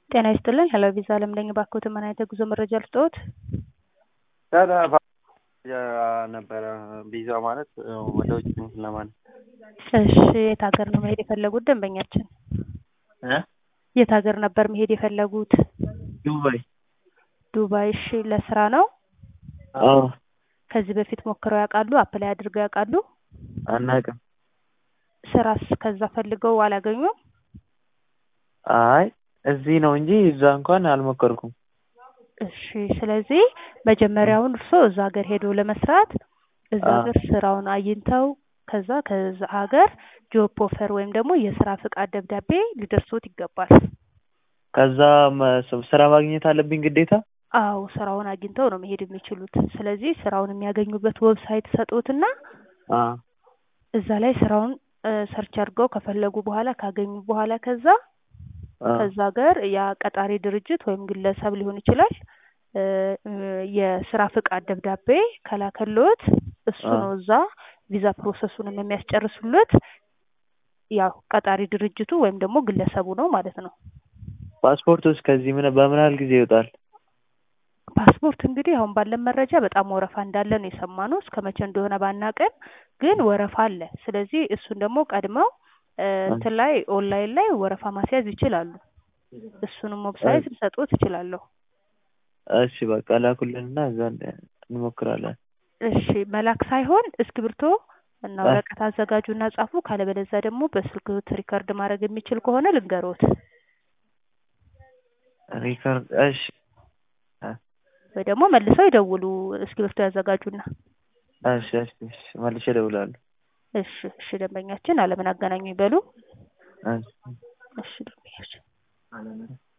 ጤና ይስጥልኝ ሄሎ ቪዛ አለም ነኝ። እባክዎትን ምን አይነት የጉዞ መረጃ ልስጥዎት? ነበረ ቪዛ ማለት ወደ ውጭ ለማለት እሺ የት ሀገር ነው መሄድ የፈለጉት ደንበኛችን? እ የት ሀገር ነበር መሄድ የፈለጉት? ዱባይ ዱባይ። እሺ ለስራ ነው? አዎ ከዚህ በፊት ሞክረው ያውቃሉ? አፕላይ አድርገው ያውቃሉ? አናውቅም። ስራስ ከዛ ፈልገው አላገኙም? አይ እዚህ ነው እንጂ እዛ እንኳን አልሞከርኩም። እሺ ስለዚህ መጀመሪያውን እርስዎ እዛ ሀገር ሄዶ ለመስራት እዛ አዎ። ሀገር ስራውን አግኝተው ከዛ ከዛ ሀገር ጆብ ኦፈር ወይም ደግሞ የስራ ፍቃድ ደብዳቤ ሊደርሶት ይገባል። ከዛ መ- ስራ ማግኘት አለብኝ ግዴታ? አዎ ስራውን አግኝተው ነው መሄድ የሚችሉት። ስለዚህ ስራውን የሚያገኙበት ዌብሳይት ሰጡትና አዎ እዛ ላይ ስራውን ሰርች አድርገው ከፈለጉ በኋላ ካገኙ በኋላ ከዛ አዎ ከዛ ሀገር ያ ቀጣሪ ድርጅት ወይም ግለሰብ ሊሆን ይችላል እ የስራ ፍቃድ ደብዳቤ ከላከልዎት እሱ አዎ። ነው እዛ ቪዛ ፕሮሰሱንም የሚያስጨርሱለት ያው ቀጣሪ ድርጅቱ ወይም ደግሞ ግለሰቡ ነው ማለት ነው። ፓስፖርቱስ ከዚህ ምን በምን ያህል ጊዜ ይወጣል? ፓስፖርት እንግዲህ አሁን ባለን መረጃ በጣም ወረፋ እንዳለ ነው የሰማነው። እስከ መቼ እንደሆነ ባናቅም ግን ወረፋ አለ። ስለዚህ እሱን ደግሞ ቀድመው እ እንትን ላይ ኦንላይን ላይ ወረፋ ማስያዝ ይችላሉ። እሱንም ዌብሳይት ልሰጥዎት እችላለሁ። እሺ በቃ ላኩልንና እዛ እንደ- እንሞክራለን። እሺ መላክ ሳይሆን እስክሪብቶ እና እ ወረቀት አዘጋጁና ጻፉ። ካለበለዚያ ደግሞ በስልክዎት ሪከርድ ማድረግ የሚችል ከሆነ ልንገርዎት ሪከርድ እሺ እ ወይ ደግሞ መልሰው ይደውሉ። እስክሪብቶ ያዘጋጁና እሺ እሺ እሺ መልሼ እደውላለሁ። እሺ እሺ ደንበኛችን አለምን አገናኙ ይበሉ። እሺ እሺ ደንበኛችን